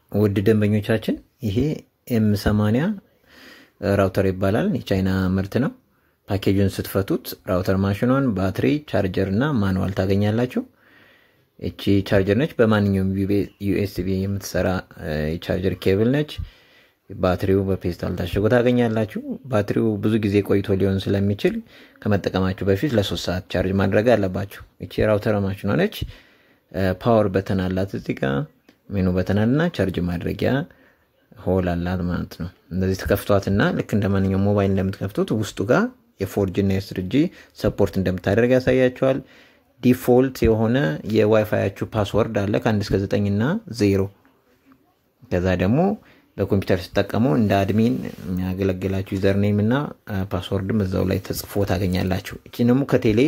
ውድ ደንበኞቻችን ይሄ ኤም 80 ራውተር ይባላል። የቻይና ምርት ነው። ፓኬጁን ስትፈቱት ራውተር ማሽኗን፣ ባትሪ፣ ቻርጀር እና ማኑዋል ታገኛላችሁ። እቺ ቻርጀር ነች። በማንኛውም ዩኤስቢ የምትሰራ የቻርጀር ኬብል ነች። ባትሪው በፔስታል ታሽጎ ታገኛላችሁ። ባትሪው ብዙ ጊዜ ቆይቶ ሊሆን ስለሚችል ከመጠቀማችሁ በፊት ለሶስት ሰዓት ቻርጅ ማድረግ አለባችሁ። እቺ ራውተር ማሽኗ ነች። ፓወር በተን አላት እዚህ ጋ ሜኑ በተን አለና ቻርጅ ማድረጊያ ሆል አላት ማለት ነው። እንደዚህ ተከፍቷትና ልክ እንደ ማንኛውም ሞባይል እንደምትከፍቱት ውስጡ ጋር የፎርጂ እና የስርጂ ሰፖርት እንደምታደርግ ያሳያቸዋል። ዲፎልት የሆነ የዋይፋያችሁ ፓስወርድ አለ ከአንድ እስከ ዘጠኝ እና ዜሮ። ከዛ ደግሞ በኮምፒውተር ስትጠቀሙ እንደ አድሚን የሚያገለግላችሁ ዩዘርኔም እና ፓስወርድም እዛው ላይ ተጽፎ ታገኛላችሁ። እቺ ደግሞ ከቴሌ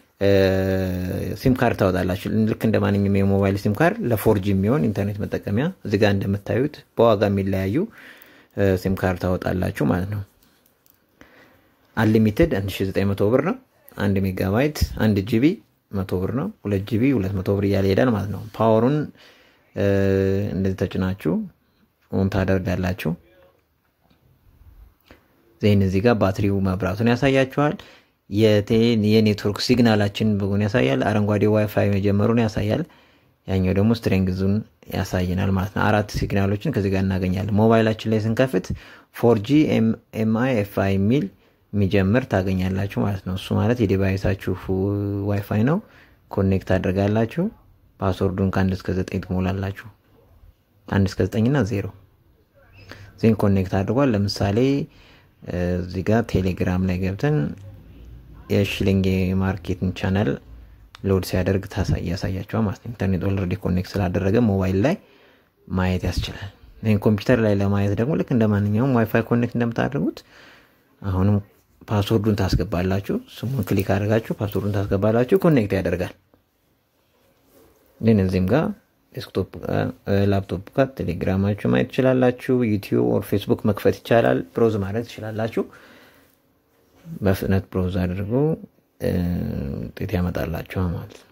ሲም ካርድ ታወጣላችሁ። ልክ እንደ ማንኛውም የሞባይል ሲም ካርድ ለፎርጂ የሚሆን ኢንተርኔት መጠቀሚያ እዚጋ እንደምታዩት በዋጋ የሚለያዩ ሲም ካርድ ታወጣላችሁ ማለት ነው። አንሊሚትድ 1900 ብር ነው። አንድ ሜጋባይት አንድ ጂቢ መቶ ብር ነው። ሁለት ጂቢ ሁለት መቶ ብር እያለ ይሄዳል ማለት ነው። ፓወሩን እንደዚህ ተጭናችሁ ኦን ታደርጋላችሁ። ዜን እዚህ ጋር ባትሪው መብራቱን ያሳያችኋል። የኔትወርክ ሲግናላችን በጎን ያሳያል። አረንጓዴ ዋይፋይ መጀመሩን ያሳያል። ያኛው ደግሞ ስትሬንግዙን ያሳየናል ማለት ነው። አራት ሲግናሎችን ከዚህ ጋር እናገኛለን። ሞባይላችን ላይ ስንከፍት ፎርጂ ኤምአይ ኤፍአይ የሚል የሚጀምር ታገኛላችሁ ማለት ነው። እሱ ማለት የዲቫይሳችሁ ዋይፋይ ነው። ኮኔክት አድርጋላችሁ። ፓስወርዱን ከአንድ እስከ ዘጠኝ ትሞላላችሁ። አንድ እስከ ዘጠኝ እና ዜሮ ዜን ኮኔክት አድርጓል። ለምሳሌ እዚህ ጋር ቴሌግራም ላይ ገብተን የሽሊንግ ማርኬትን ቻናል ሎድ ሲያደርግ ያሳያቸዋል ማለት ነው። ኢንተርኔት ኦልሬዲ ኮኔክት ስላደረገ ሞባይል ላይ ማየት ያስችላል። ይህን ኮምፒውተር ላይ ለማየት ደግሞ ልክ እንደ ማንኛውም ዋይፋይ ኮኔክት እንደምታደርጉት አሁንም ፓስወርዱን ታስገባላችሁ። ስሙን ክሊክ አድርጋችሁ ፓስወርዱን ታስገባላችሁ። ኮኔክት ያደርጋል። ግን እዚህም ጋር ዴስክቶፕ ላፕቶፕ ጋር ቴሌግራማችሁ ማየት ትችላላችሁ። ዩቲዩብ ኦር ፌስቡክ መክፈት ይቻላል። ብሮዝ ማድረግ ትችላላችሁ። በፍጥነት ብሮዝ አድርጎ ውጤት ያመጣላችኋል ማለት ነው።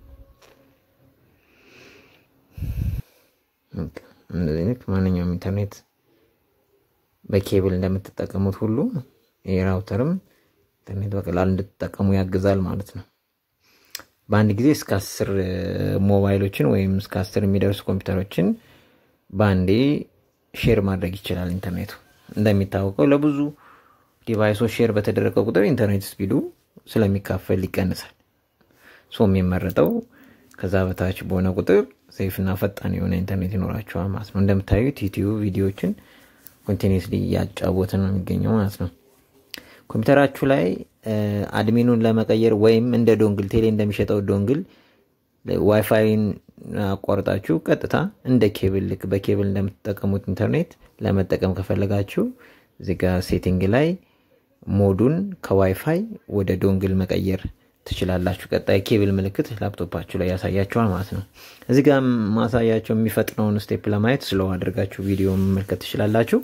እንደዚህ ማንኛውም ኢንተርኔት በኬብል እንደምትጠቀሙት ሁሉ የራውተርም ኢንተርኔት በቀላል እንድትጠቀሙ ያግዛል ማለት ነው። በአንድ ጊዜ እስከ አስር ሞባይሎችን ወይም እስከ አስር የሚደርሱ ኮምፒውተሮችን በአንዴ ሼር ማድረግ ይችላል ኢንተርኔቱ። እንደሚታወቀው ለብዙ ዲቫይሶች ሼር በተደረገ ቁጥር ኢንተርኔት ስፒዱ ስለሚካፈል ይቀንሳል። ሶ የሚመረጠው ከዛ በታች በሆነ ቁጥር ሴፍና ፈጣን የሆነ ኢንተርኔት ይኖራቸዋል ማለት ነው። እንደምታዩት ዩቲዩብ ቪዲዮዎችን ኮንቲኒስሊ እያጫወተ ነው የሚገኘው ማለት ነው። ኮምፒውተራችሁ ላይ አድሚኑን ለመቀየር ወይም እንደ ዶንግል ቴሌ እንደሚሸጠው ዶንግል ዋይፋይን አቋርጣችሁ ቀጥታ እንደ ኬብል ልክ በኬብል እንደምትጠቀሙት ኢንተርኔት ለመጠቀም ከፈለጋችሁ እዚጋ ሴቲንግ ላይ ሞዱን ከዋይፋይ ወደ ዶንግል መቀየር ትችላላችሁ። ቀጣይ ኬብል ምልክት ላፕቶፓችሁ ላይ ያሳያችኋል ማለት ነው። እዚህ ጋር ማሳያቸው የሚፈጥነውን ስቴፕ ለማየት ስለው አድርጋችሁ ቪዲዮ መመልከት ትችላላችሁ።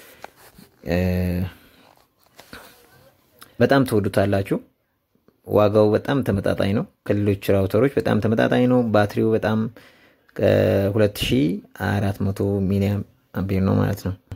በጣም ትወዱታላችሁ። ዋጋው በጣም ተመጣጣኝ ነው። ከሌሎች ራውተሮች በጣም ተመጣጣኝ ነው። ባትሪው በጣም ከ2400 ሚሊ አምፔር ነው ማለት ነው።